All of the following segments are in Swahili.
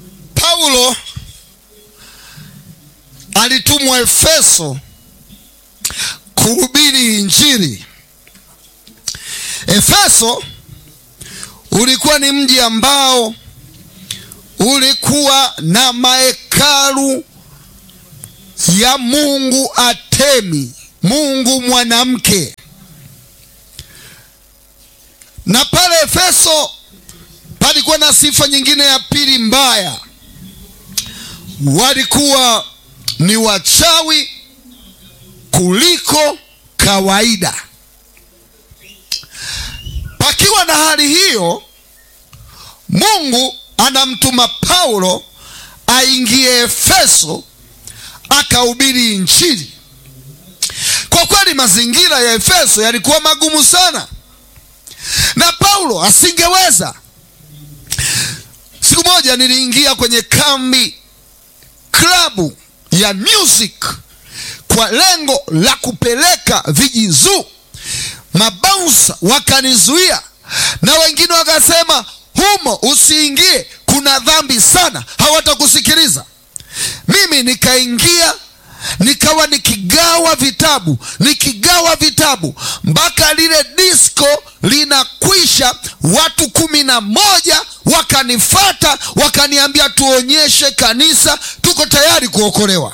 Paulo alitumwa Efeso kuhubiri Injili. Efeso ulikuwa ni mji ambao ulikuwa na mahekalu ya Mungu Atemi, Mungu mwanamke. Na pale Efeso palikuwa na sifa nyingine ya pili mbaya, walikuwa ni wachawi kuliko kawaida. Pakiwa na hali hiyo, Mungu anamtuma Paulo aingie Efeso akahubiri Injili. Kwa kweli mazingira ya Efeso yalikuwa magumu sana, na Paulo asingeweza. Siku moja niliingia kwenye kambi klabu ya music kwa lengo la kupeleka vijizuu. Mabaunsa wakanizuia na wengine wakasema, humo usiingie, kuna dhambi sana, hawatakusikiliza. Mimi nikaingia nikawa nikigawa vitabu nikigawa vitabu mpaka lile disko linakwisha. Watu kumi na moja wakanifata wakaniambia, tuonyeshe kanisa, tuko tayari kuokolewa.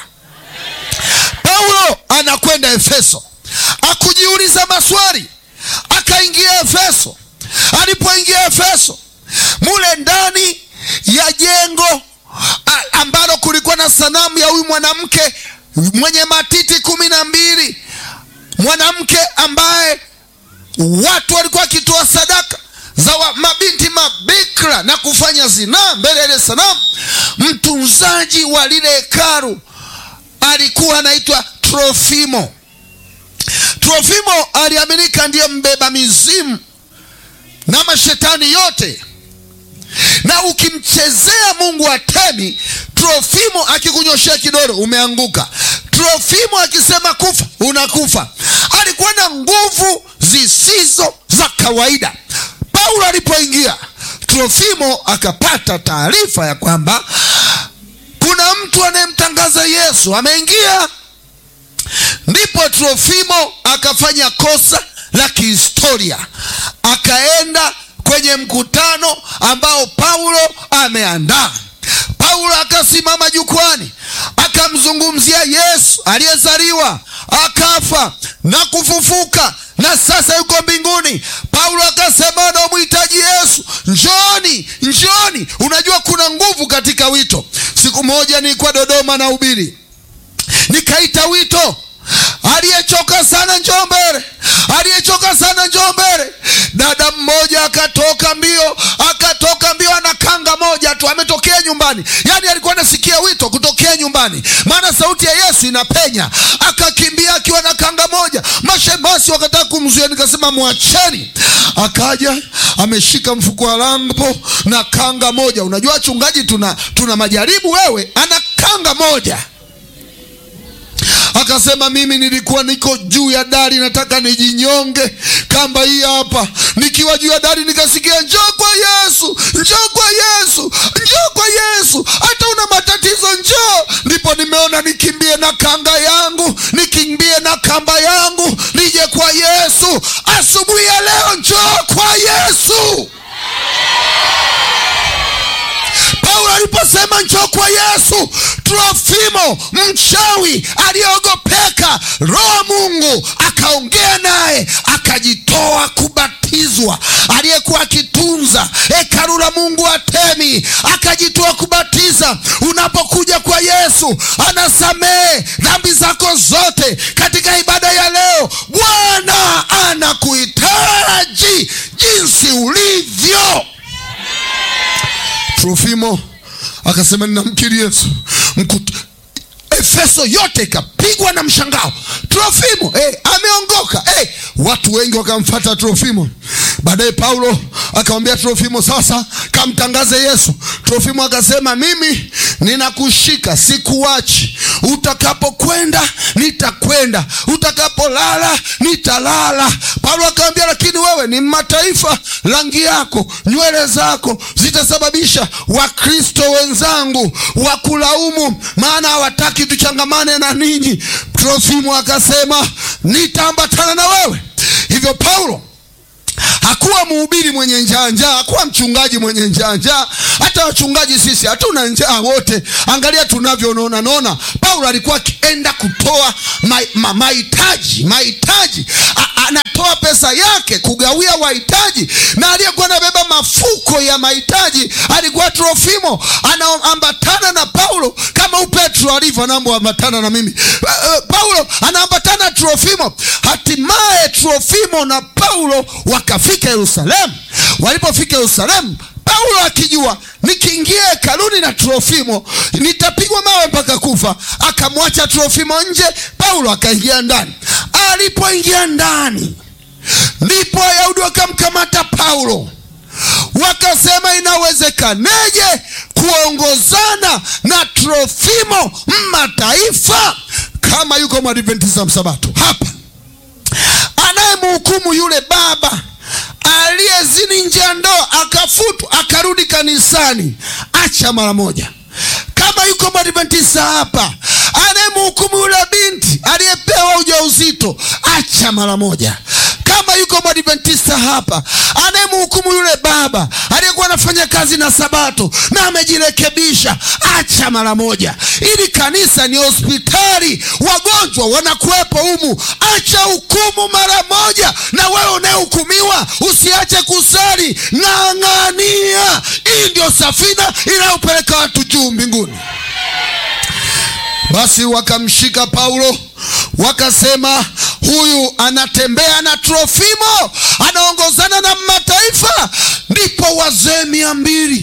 Paulo anakwenda Efeso, akujiuliza maswali, akaingia Efeso. Alipoingia Efeso, mule ndani ya jengo ambalo kulikuwa na sanamu ya huyu mwanamke mwenye matiti kumi na mbili, mwanamke ambaye watu walikuwa wakitoa sadaka za wa, mabinti mabikra na kufanya zinaa mbele ya ile sanamu. Mtunzaji wa lile hekalu alikuwa anaitwa Trofimo. Trofimo aliaminika ndiye mbeba mizimu na mashetani yote, na ukimchezea Mungu Atemi, Trofimo akikunyoshea kidole umeanguka. Trofimo akisema kufa unakufa. Alikuwa na nguvu zisizo za kawaida. Paulo alipoingia, Trofimo akapata taarifa ya kwamba kuna mtu anayemtangaza Yesu ameingia. Ndipo Trofimo akafanya kosa la kihistoria, akaenda kwenye mkutano ambao Paulo ameandaa. Paulo akasimama jukwani akamzungumzia Yesu aliyezaliwa akafa na kufufuka na sasa yuko mbinguni. Paulo akasema anamhitaji Yesu, njoni, njoni. Unajua kuna nguvu katika wito. Siku moja nilikuwa Dodoma na ubiri, nikaita wito, aliyechoka sana njoo mbele, aliyechoka sana njoo mbele. Dada mmoja akatoka mbio, akatoka mbio, ana kanga moja tu, ametokea nyumbani. Yani alikuwa anasikia wito kutokea nyumbani, maana sauti ya Yesu inapenya. Akakimbia akiwa na kanga moja, mashemasi wakataka kumzuia, nikasema mwacheni. Akaja ameshika mfuko wa lambo na kanga moja. Unajua wachungaji, tuna, tuna majaribu. Wewe ana kanga moja Akasema mimi nilikuwa niko juu ya dari nataka nijinyonge, kamba hii hapa. Nikiwa juu ya dari nikasikia njoo kwa Yesu, njoo kwa Yesu, njoo kwa Yesu, hata una matatizo njoo. Ndipo nimeona nikimbie na kanga yangu, nikimbie na kamba yangu, nije kwa Yesu. Asubuhi ya leo njoo kwa Yesu. Paulo aliposema njoo kwa Yesu, Trofimo mchawi aliyeogopeka, Roho Mungu akaongea naye, akajitoa kubatizwa. Aliyekuwa akitunza hekalu la Mungu Atemi akajitoa kubatiza. Unapokuja kwa Yesu, anasamehe dhambi zako zote. Katika ibada ya leo, Bwana anakuhitaji jinsi ulivyo. Trofimo akasema ninamkiri Yesu. Mkutu, Efeso yote ikapigwa na mshangao. Trofimo hey, ameongoka hey. Watu wengi wakamfata Trofimo. Baadaye Paulo akamwambia Trofimo, sasa kamtangaze Yesu. Trofimo akasema mimi ninakushika, sikuachi. Utakapokwenda nitakwenda, utakapolala nitalala. Paulo akamwambia, lakini wewe ni mataifa, rangi yako, nywele zako zitasababisha Wakristo wenzangu wakulaumu, maana hawataki tuchangamane na ninyi. Trofimo akasema, nitaambatana na wewe. Hivyo Paulo hakuwa mhubiri mwenye njaa njaa, hakuwa mchungaji mwenye njaa njaa. Hata wachungaji sisi hatuna njaa wote, angalia tunavyonona nona. Paulo alikuwa akienda kutoa mahitaji ma, mahitaji, anatoa pesa yake kugawia wahitaji, na aliyekuwa anabeba mafuko ya mahitaji alikuwa Trofimo, anaambatana na Paulo kama upetro alivyo anaambatana na mimi. Paulo anaambatana Trofimo. Hatimaye Trofimo na Paulo wakafika Yerusalemu. Walipofika Yerusalemu, Paulo akijua nikiingia hekaluni na Trofimo nitapigwa mawe mpaka kufa, akamwacha Trofimo nje, Paulo akaingia ndani. Alipoingia ndani, ndipo Wayahudi wakamkamata Paulo, wakasema inawezekaneje kuongozana na Trofimo mataifa kama yuko Mwadventista Msabato hapa anayemhukumu yule baba aliyezini nje ya ndoa akafutwa akarudi kanisani, acha mara moja. Kama yuko Mwadventista hapa anayemhukumu yule binti aliyepewa ujauzito, acha mara moja. Kama yuko Mwadventista hapa anayemhukumu yule baba aliyekuwa anafanya kazi na Sabato na amejirekebisha, acha mara moja. Ili kanisa ni hospitali, wagonjwa wanakuwepo humu. Acha hukumu mara moja, na wewe unayehukumiwa usiache kusali, ng'ang'ania. Hii ndio safina inayopeleka watu juu mbinguni. Basi wakamshika Paulo wakasema, huyu anatembea na Trofimo, anaongozana na mataifa. Ndipo wazee mia mbili